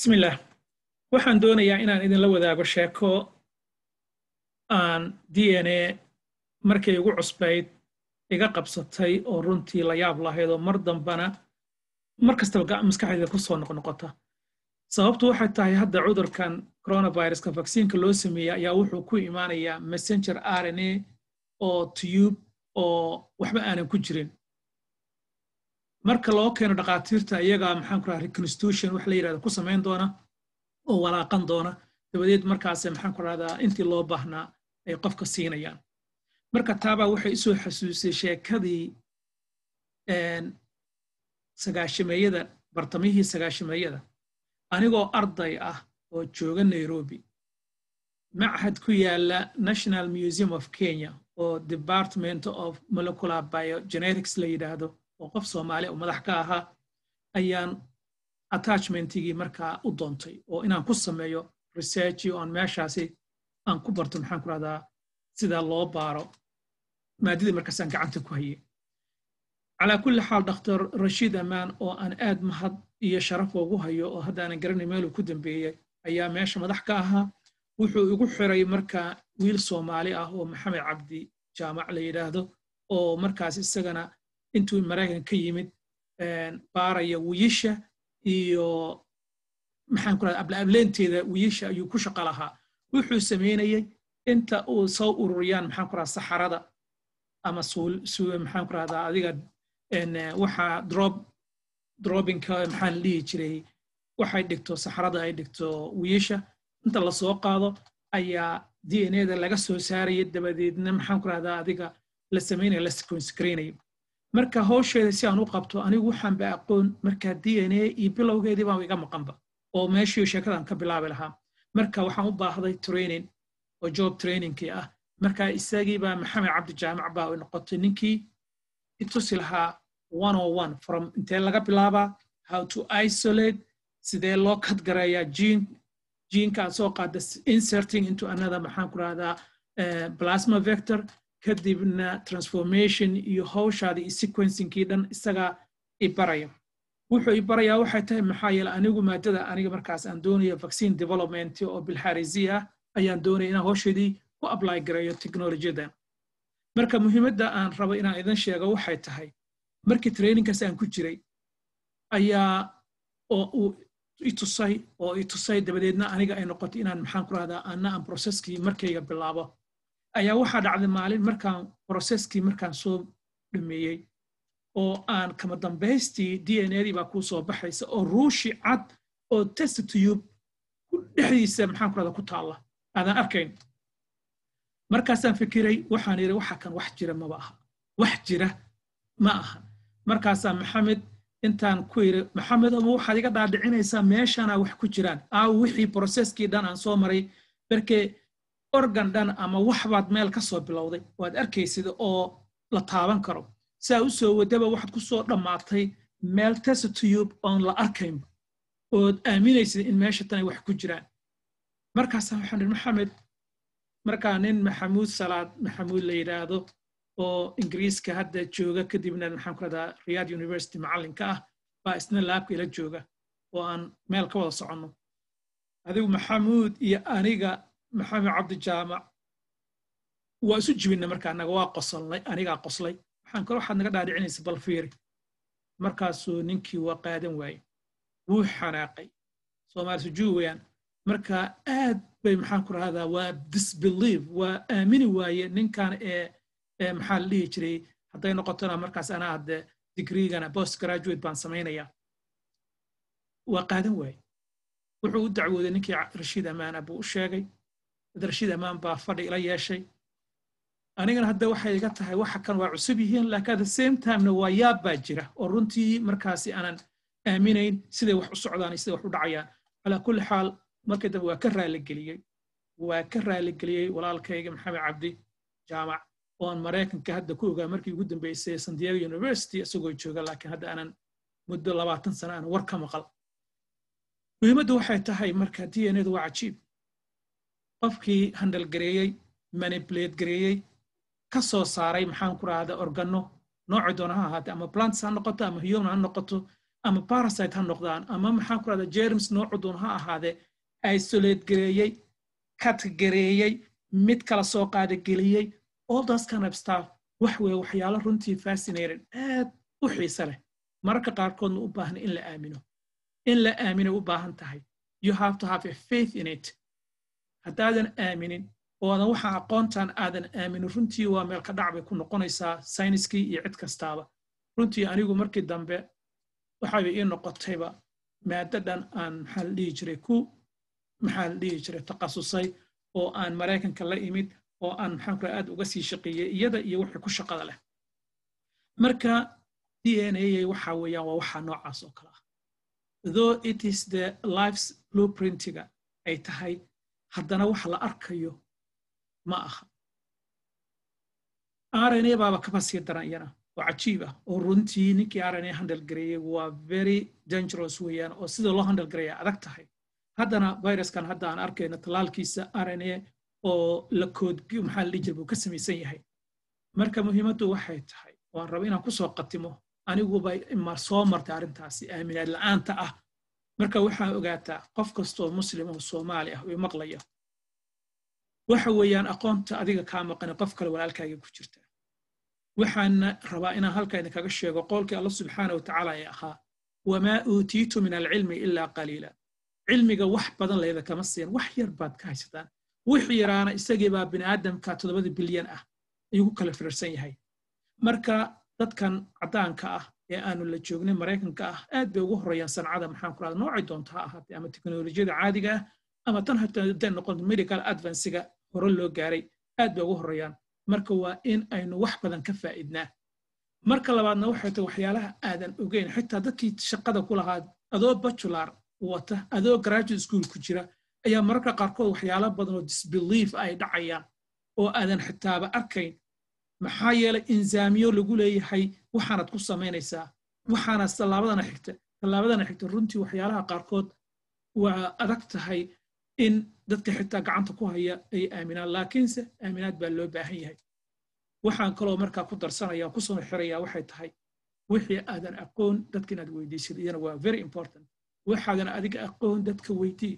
bismillaah waxaan doonayaa inaan idinla wadaago sheeko aan d n a markay igu cusbayd iga qabsatay oo runtii la yaab lahayd oo mar dambana mar kastaba maskaxdayda ku soo noqnoqota sababtu waxay tahay hadda cudurkan coronaviruska vaksiinka loo sameeyey ayaa wuxuu ku imaanayaa messenger r n a oo tube oo waxba aanan ku jirin marka loo keeno dhakhaatiirta iyagaa maxaan ku raha reconstitution wax la yidhahda ku samayn doona oo walaaqan doona dabadeed markaase maxaan ku rahdaa intii loo baahnaa ay qofka siinayaan marka taabaa waxay isoo xasuusay sheekadii sagaashameeyada bartamihii sagaashameeyada anigoo arday ah oo jooga nairobi machad ku yaala national museum of kenya oo department of molecular biogenetics la yidhaahdo oo qof soomaali oo madax ka ahaa ayaan attachmentigii markaa u doontay oo inaan ku sameeyo researchi oon meeshaasi aan ku barto maxaan ku rahdaa sida loo baaro maadadii markaasaan gacanta ku hayay calaa kulli xaal dr rashiid amaan oo aan aad mahad iyo sharaf ugu hayo oo haddaanan garanay meeluu ku dambeeyey ayaa meesha madax ka ahaa wuxuu igu xiray marka wiil soomaali ah oo maxamed cabdi jaamac la yidhaahdo oo markaas isagana intuu maraykan ka yimid baaraya wiyisha iyo maxaan ku rahda ablaableynteeda wiyisha ayuu ku shaqo lahaa wuxuu samaynayey inta uu soo ururiyaan maxaan ku rahda saxarada ama maxaan ku rahdaa adiga waxa drop drobinka maxaan dhihi jiray waxay dhigto saxarada ay dhigto wiyisha inta lasoo qaado ayaa d n a da laga soo saaraya dabadeedna maxaan ku rahdaa adiga la samaynaya la sequencegraynayo marka howsheeda si aan u qabto anigu waxaan ba aqoon marka d n a iyo bilowgeedii baan iga maqanba oo meeshii sheekadan ka bilaabi lahaa marka waxaan u baahday training oo job trainingkii ah marka isagii baa maxamed cabdi jaamac baa noqotay ninkii itusi lahaa one on one from intee laga bilaabaa how to isolate sidee loo kadgareeyaa gene geneka aad soo qaada inserting into another maxaan ku rahdaa plasma vector kadibna transformation iyo hawshaada iyo sequencingkii dhan isagaa ibaraya wuxuu ibarayaa waxay tahay maxaa yeele anigu maadada aniga markaas aan doonaya vaccine development oo bilxarisi ah ayaan doonaya inaan hawsheedii ku apply gareeyo technolojiyadan marka muhiimadda aan rabo inaan idin sheego waxay tahay markii trainingkaas aan ku jiray ayaa oo uu itusay oo itusay dabadeedna aniga ay noqotay inaan maxaan ku rahdaa anna aan processkii markayga bilaabo ayaa waxaa dhacday maalin markaan processkii markaan soo dhameeyey oo aan kama dambaystii d n a dii baa kuu soo baxaysa oo ruushi cad oo test tube dhexdiisa maxaan ku rahdaa ku taalla aadan arkayn markaasaan fikiray waxaan yidhi waxa kan wax jira maba aha wax jira ma aha markaasaa maxamed intaan ku yidhi maxamed ama waxaad iga dhaadhicinaysaa meeshaana wax ku jiraan aaw wixii processkii dhan aan soo maray markee organ dhan ama waxbaad meel ka soo bilowday waad arkaysid oo la taaban karo saa u soo wadaba waxaad ku soo dhammaatay meel testtube oon la arkaynba ood aaminaysid in meesha tanay wax ku jiraan markaasaa waxaan idhi maxamed markaa nin maxamuud salaad maxamuud la yidhaahdo oo ingiriiska hadda jooga kadibna maxaan ku rahdaa riyad university macallinka ah baa isna laabka ila jooga oo aan meel ka wada soconno adigu maxamuud iyo aniga maxamed cabdi jaamac waa isu jibinna marka anaga waa qosolnay anigaa qoslay waxaan kale waxaad naga dhaadhicinaysa bal fiiri markaasuu ninkii waa qaadan waaye wuu xanaaqay soomaali sujuu weyaan marka aad bay maxaan ku rahdaa waa disbelieve waa aamini waaye ninkan ee maxaa la dhihi jiray hadday noqotona markaas anaa hadde digreegana post graduate baan samaynayaa waa qaadan waaye wuxuu u dacwooday ninkii rashiid amaana buu u sheegay dad rashiid amaan baa fadhi ila yeeshay anigana hadda waxay iga tahay waxa kan waa cusub yihiin laakiin at the same timena waa yaab baa jira oo runtii markaasi aanan aaminayn siday wax u socdaan iyo siday wax u dhacayaan calaa kulli xaal markii dambe waa ka raaligeliyey waa ka raaligeliyey walaalkayga maxamed cabdi jaamac oon maraykanka hadda ku ogaa markii ugu dambeysay san diego university isagoo jooga laakiin hadda aanan muddo labaatan sano aanan war ka maqal muhiimaddu waxay tahay marka d n adu waa cajiib qofkii handal gareeyey manipulate gareeyey ka soo saaray maxaan ku rahda organo noocii doona ha ahaatee ama plants ha noqoto ama human ha noqoto ama parasite ha noqdaan ama maxaan ku rahda jerms noocu doon ha ahaadee isolate gareeyey kat gareeyey mid kala soo qaada geliyey all those kind of stuff wax weeye waxyaalo runtii fascinated aad u xiise leh mararka qaarkoodna u baahan in la aamino in la aamino u baahan tahay you have to have a faith in it haddaadan aaminin oodan waxa aqoontan aadan aaminin runtii waa meel ka dhac bay ku noqonaysaa sayniskii iyo cid kastaaba runtii anigu markii dambe waxayba ii noqotayba maadadan aan maxaa la dhihi jiray ku maxaa la dhihi jiray takhasusay oo aan maraykanka la imid oo aan maxaan kula aad uga sii shaqeeyey iyada iyo wixii ku shaqada leh marka d n a waxa weeyaan waa waxa noocaas oo kale ah though it is the life's blueprintiga ay tahay haddana wax la arkayo ma aha rna baaba kaba sii daran iyana oo cajiib ah oo runtii ninkii rna handle gareeyey waa very dangerous weeyaan oo sida loo handle gareeya adag tahay haddana viruskan hadda aan arkayno talaalkiisa rna oo la kood maxaa la dhihi jira buu ka samaysan yahay marka muhiimaddu waxay tahay waan raba inaan kusoo qatimo aniguba ma soo martay arrintaasi aaminaad la'aanta ah marka waxaa ogaataa qof kastoo muslim oo soomaali ah oo maqlaya waxa weeyaan aqoonta adiga kaa maqani qof kale walaalkaaga ku jirta waxaana rabaa inaan halka idinkaga sheego qowlkii alla subxaana watacaala ee ahaa wamaa uutiitu min alcilmi ilaa qaliila cilmiga wax badan layda kama siin wax yar baad ka haysataan wixii yaraana isagiibaa bini aadamka toddobada bilyan ah ayuu ku kala firarsan yahay marka dadkan caddaanka ah ee aanu la joognay maraykanka ah aad bay ugu horreeyaan sancada maxaan ku rahda noocay doonto ha ahaatee ama teknolojiyada caadiga ah ama tan hataa haday noqon medical advancega hore loo gaaray aad bay ugu horreeyaan marka waa in aynu wax badan ka faa'idnaa marka labaadna waxay tahay waxyaalaha aadan ogeyn xitaa dadkii shaqada ku lahaa adoo bajular wata adoo graduate school ku jira ayaa mararka qaarkood waxyaalo badan oo disbelief ay dhacayaan oo aadan xitaaba arkayn maxaa yeelay insaamiyo lagu leeyahay waxaanad ku samaynaysaa waxaana tallaabadana xigta tallaabadana xigta runtii waxyaalaha qaarkood waa adag tahay in dadka xitaa gacanta ku haya ay aaminaan laakiinse aaminaad baa loo baahan yahay waxaan kaloo markaa ku darsanaya kusoo xiraya waxay tahay wixii aadan aqoon dadka inaad weydiisid iyana waa very important waxaadan adiga aqoon dadka weydii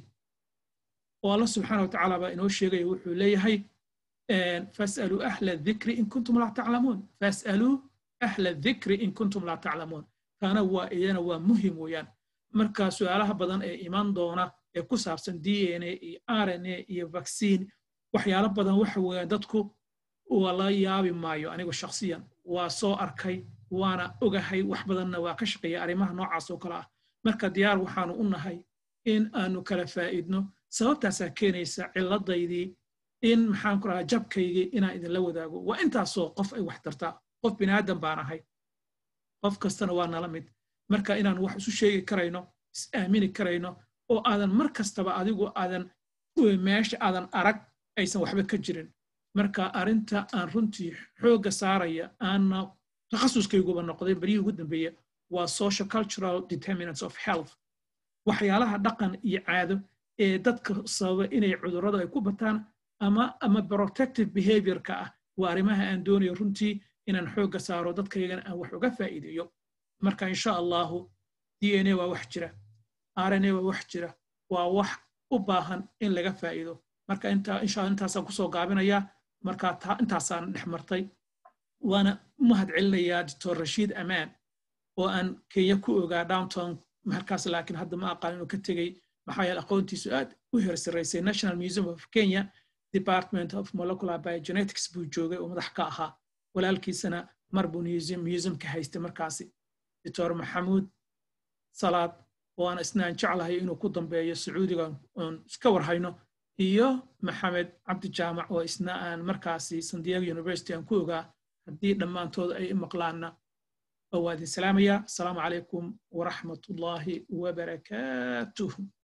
oo alla subxaana wa tacaala baa inoo sheegaya wuxuu leeyahay fas'aluu ahla dhikri in kuntum laa taclamuun fas'aluu ahla dhikri in kuntum laa taclamuun taana waa iyana waa muhim weeyaan marka su'aalaha badan ee iman doona ee ku saabsan d n a iyo r n a iyo vaccine waxyaalo badan waxa weeyaan dadku waa la yaabi maayo anigu shakhsiyan waa soo arkay waana ogahay wax badanna waa ka shaqeeya arrimaha noocaas oo kale ah marka diyaar waxaanu u nahay in aanu kala faa'idno sababtaasaa keenaysa ciladaydii in maxaan ku rahaa jabkaygii inaan idinla wadaago waa intaasoo qof ay wax tartaa qof biniaadan baan ahay qof kastana waa nala mid marka inaan wax isu sheegi karayno is aamini karayno oo aadan mar kastaba adigu aadan meesha aadan arag aysan waxba ka jirin marka arrinta aan runtii xoogga saaraya aana takhasuskayguba noqday baryihii ugu dambeeya waa social cultural determinants of health waxyaalaha dhaqan iyo caado ee dadka sababa inay cudurrada ay ku bataan ama ama protective behaviorka ah waa arrimaha aan doonayo runtii inaan xoogga saaro dadkaygana aan wax uga faa'iideeyo marka insha allahu d n a waa wax jira r n a waa wax jira waa wax u baahan in laga faa'iido marka insha intaasaan kusoo gaabinayaa marka intaasaan dhex martay waana mahad celinayaa doctor rashiid amaan oo aan kenya ku ogaa downtown markaas laakiin hadda ma aqaan inuu ka tegey maxaa yeele aqoontiisu aad u hersaraysay national museum of kenya department of molecular biogenetics buu joogay oo madax ka ahaa walaalkiisana mar buu museumka haystay markaasi doctor maxamuud salaad oo aan isna aan jeclahay inuu ku dambeeyo sacuudiga oon iska warhayno iyo maxamed cabdi jaamac oo isna aan markaasi san diego university aan ku ogaa haddii dhammaantood ay maqlaanna waa idin salaamayaa asalaamu calaykum waraxmat ullaahi wabarakaatuh